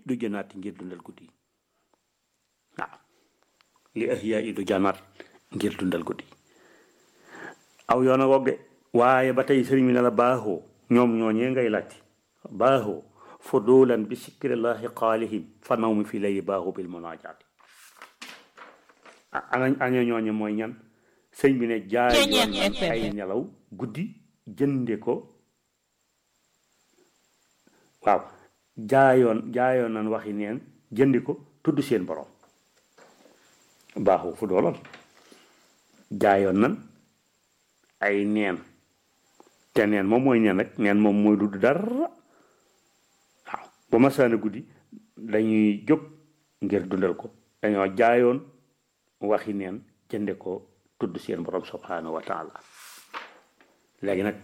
du janaati ngir dundal guddi waaw li ahyaa i du janaat ngir dundal guddi aw yoon a woog de waaye ba tey sëriñ bi ne la baaxoo ñoom ñooñee ngay laajte baaxoo fudulan bi sikrillahi qaalihim fa naw mi fi lay baaxu bil munaajaati ana aña ñooñe mooy ñan sëñ bi ne jaay yoon ay nelaw guddi jënde ko waaw jaayoon jaayoon nan waxi neen jëndi ko tudd seen borom baaxu fu doolal jaayoon nan ay neen te neen moom mooy neen rek neen moom mooy dudd dara waaw ba ma saana guddi dañuy jóg ngir dundal ko dañoo jaayoon waxi neen jënde ko tudd seen borom subhanahu wa taala léegi nag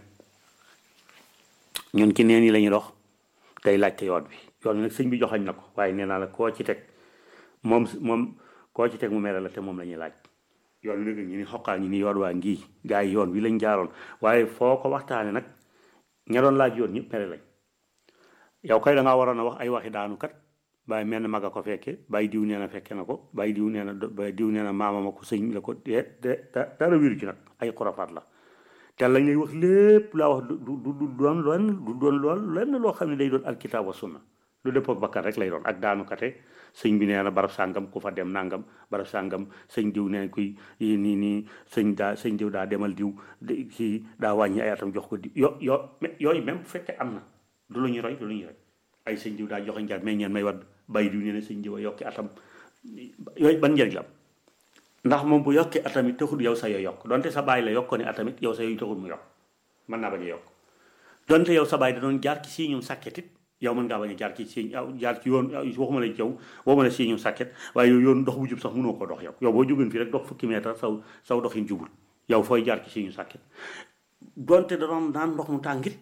ñun ci neen yi lañuy dox tey laajte yoon bi yoon bi nag sëñ bi joxañ na ko waaye nee naa la koo ci teg moom moom koo ci teg mu mere la te moom la ñuy laaj yoon wi nag ñu ni xoqaa ñu ni yoon waa ngii gaa yi yoon wi lañ jaaroon waaye foo ko waxtaane nag ña doon laaj yoon ñëpp mere lañ yow kay da ngaa waroon a wax ay waxi daanu kat bàyyi mel na mag a ko fekke bàyyi diw nee na fekke na ko bàyyi diw nee na bàyyi diw nee na maama ma ko sëñ la ko de de dara wéru ci nag ay xurafaat la te lañ lay wax lépp laa wax du du du doon lenn du doon lool lenn loo xam ne day doon alkitaab wa sunna lu dëppoo ak bakkan rek lay doon ak daanu kate sëñ bi nee na barab sàngam ku fa dem nangam barab sàngam sëñ diw nee kuy nii nii sëñ daa sëñ diw daa demal diw kii daa wàññi ay atam jox ko di yo yo yooyu même bu fekkee am na du lu ñuy roy du lu ñuy roy ay sëñ diw daa joxe njar mais ñeen may wadd bàyyi diw nee na sëñ diw a yokki atam yooyu ban njëriñ la am ndax moom bu yokkee atamit taxul yow sa yoo yokk donte sa bàyyi la yokk ne atamit yow sa yooyu taxul mu yokk mën naa bañ a yokk donte yow sa bàyyi da doon jaar ci sii ñum sàkketit yow mën ngaa bañ a jaar ci si jaar ci yoon waxuma la yow waxuma la sii ñum sàkket waaye yow yoon dox bu jub sax mënoo ko dox yow yow boo jógeen fii rek dox fukki mètre saw saw doxin jubul yow fooy jaar ci sii ñu sàkket donte da doon naan ndox mu tàngit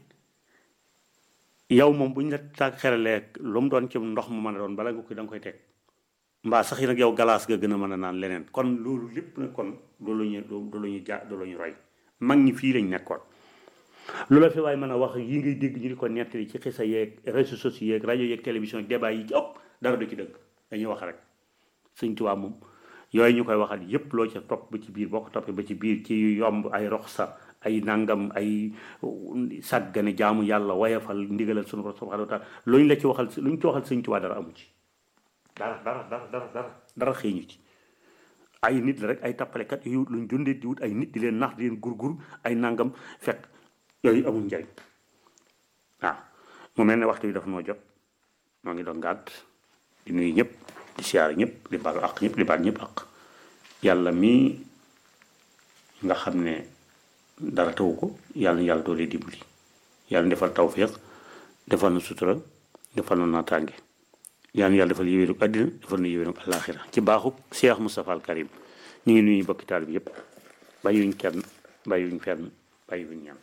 yow moom buñ la tàgg xeralee lu mu doon ci ndox mu mën a doon bala nga koy da nga koy teg mbaa sax yi nag yow galaas nga gën a mën a naan leneen kon loolu lépp nag kon du lu ñu du lu ñu ja du lu ñu roy mag ñi fii lañ nekkoon lu la fi waaye mën a wax yi ngay dégg ñu di ko nettali ci xisa yeeg réseaux sociaux yeeg rajo yeeg télévision débat yi ci ëpp dara du ci dëgg dañuy wax rek Sëñ Tuubaa moom yooyu ñu koy waxal yépp loo ca topp ba ci biir boo ko toppee ba ci biir ci yomb ay rox sa ay nangam ay sàggane jaamu yàlla wayafal ndigalal sunu borom subhanahu wa taala luñ la ci waxal luñ ci waxal Sëñ Tuubaa dara amu ci dara dara dara dara dara dara xëeñu ci ay nit la rek ay tappalekat yu luñ dundee di wut ay nit di leen nax di leen gurgur ay nangam fekk yooyu amul njariñ waaw mu mel ne waxtu bi dafa noo jot moo ngi doon gàdd di nuyu ñëpp di siyaare ñëpp di baalu ak ñëpp di baal ñëpp ak yàlla mii nga xam ne dara tawu ko yàlla na yàlla doolee dimbali yàlla defal tawféex defal na sutura defal na naataange yàlla na yàlla defal yéwénu àddina defal na yéwénu àllaaxira ci baaxu Cheikh Moustapha al Karim ñu ngi nuyu bokki taal bi yëpp bàyyiwuñ kenn bàyyiwuñ fenn bàyyiwuñ ñan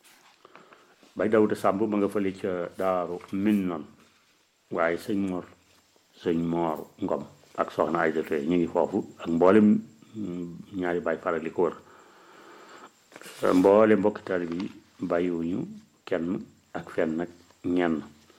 bay dawuda sàmb ma nga fële ca daaru min noon waaye sëñ mor sëñ moor ngom ak soxna ay jotee ñu ngi foofu ak mboolem ñaari baay faral li ko wër mboole mbokki taal bi bàyyiwuñu kenn ak fenn nag ñenn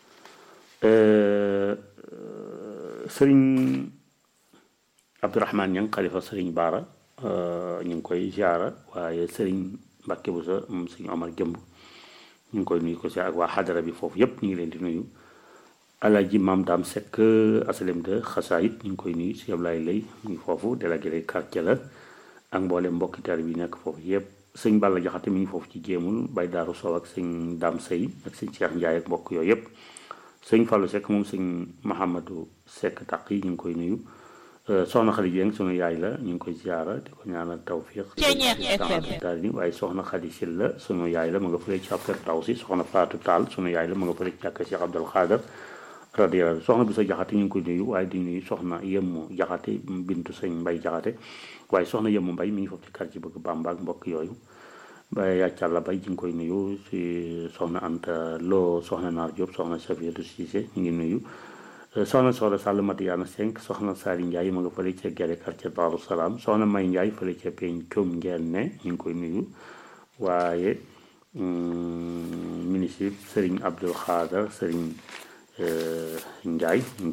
sëriñ abdourahman ñang xalifa sëriñ baara ñu ngi koy ziara waaye sëriñ mbàkke bu sa moom sëriñ omar jëmb ñu ngi koy nuyu ko si ak waa xadara bi foofu yépp ñu ngi leen di nuyu alaji maam daam sekk asalem de xasaayit ñu ngi koy nuyu si Ablaye lay mu ngi foofu délégué quartier la ak mboole mbokki tar bi nekk foofu yépp sëñ Balla Jaxate mi ngi foofu ci jéemul bay daaru sow ak sëñ daam sëy ak sëñ Cheikh Ndiaye ak mbokk yooyu yépp sëñ Fallou Seck moom sëñ Mahamadou Seck taq yi ñu ngi koy nuyu soxna Xadi Jeng sunu yaay la ñu ngi koy ziara di ko ñaanal tawfiq daal ni waaye soxna Xadi Sil la sunu yaay la ma nga fële ci after taw si soxna Faatu Taal sunu yaay la ma nga fële ci jàkka Cheikh Abdul Xaadar radiyallahu soxna bi sa jaxate ñu ngi koy nuyu waaye di nuyu soxna yemmu jaxate bintu sëñ mbay jaxate waaye soxna yemmu mbay mi ngi foofu ci quartier bëgg Bamba ak mbokk yooyu ba yàccàlla bay ji ngi koy nuyu si soxna Anta Lo soxna Naar Diop soxna Safiyatu Cissé ñu ngi nuyu soxna soxna Sall Madiana Senk soxna Sari Ndiaye ma nga fële ca Gere quartier Daaru Salaam soxna May Ndiaye fële ca Peñ Coom ngeen ne ñu ngi koy nuyu waaye ministre Serigne Abdul Xaadar Serigne Ndiaye